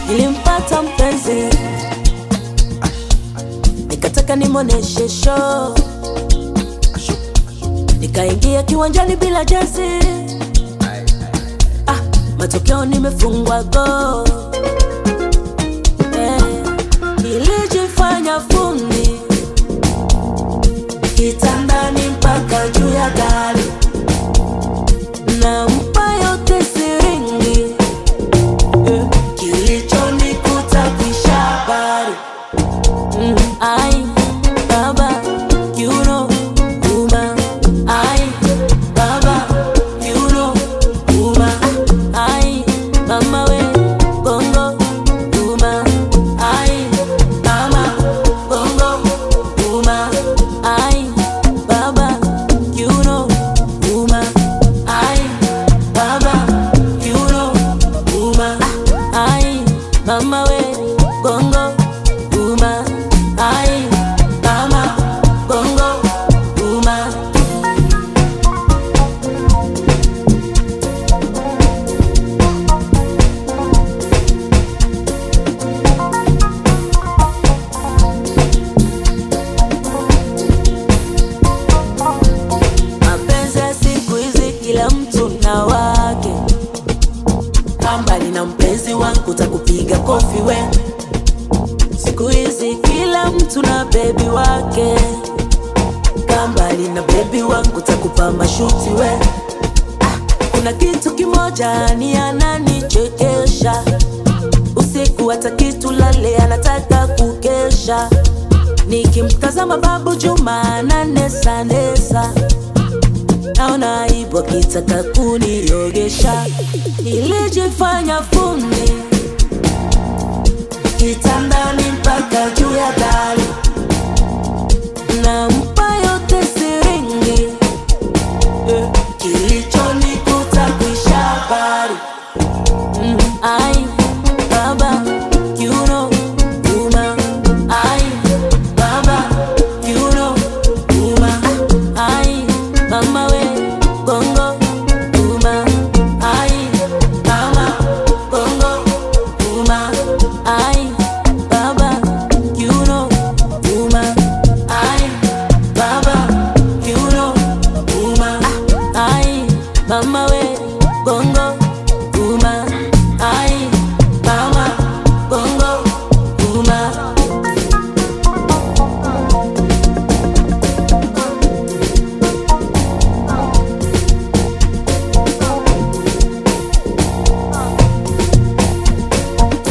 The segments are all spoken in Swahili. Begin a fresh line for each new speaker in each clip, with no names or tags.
nilimpata mpenzi nikataka nimwoneshe show nikaingia kiwanjani bila jezi ah, matokeo nimefungwa go eh, nilijifanya fundi kitandani mpaka juu ya gari nampa yote siringi eh, kilichonikuta kisha habari mm, ai baba you know uma ai baba you know uma ai mama we bongo uma ai mama bongo uma ai baba you know uma ai baba you know uma ai mama we bongo uma ai mama bongo uma mapenzi ya siku hizi kila mtu na wake kambali na mpenzi wangu takupiga kofi we siku hizi kila mtu na bebi wake kambali na bebi wangu takupa mashuti we ah, kuna kitu kimoja ni ananichekesha usiku hata kitu lale anataka kukesha nikimtazama babu juma ananesanesa naona aibu akitaka kuniogesha nilijifanya fundi kitandani mpaka juu ya dari nampa yote siringi eh, kilichonikuta kuisha habari mm, ai baba you know uma ai baba you know uma ai mama we bongo uma ai mama bongo uma ai baba you know uma ai baba you know uma ai mama we bongo uma ai mama bongo uma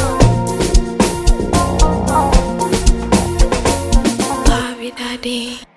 Bobby Daddy.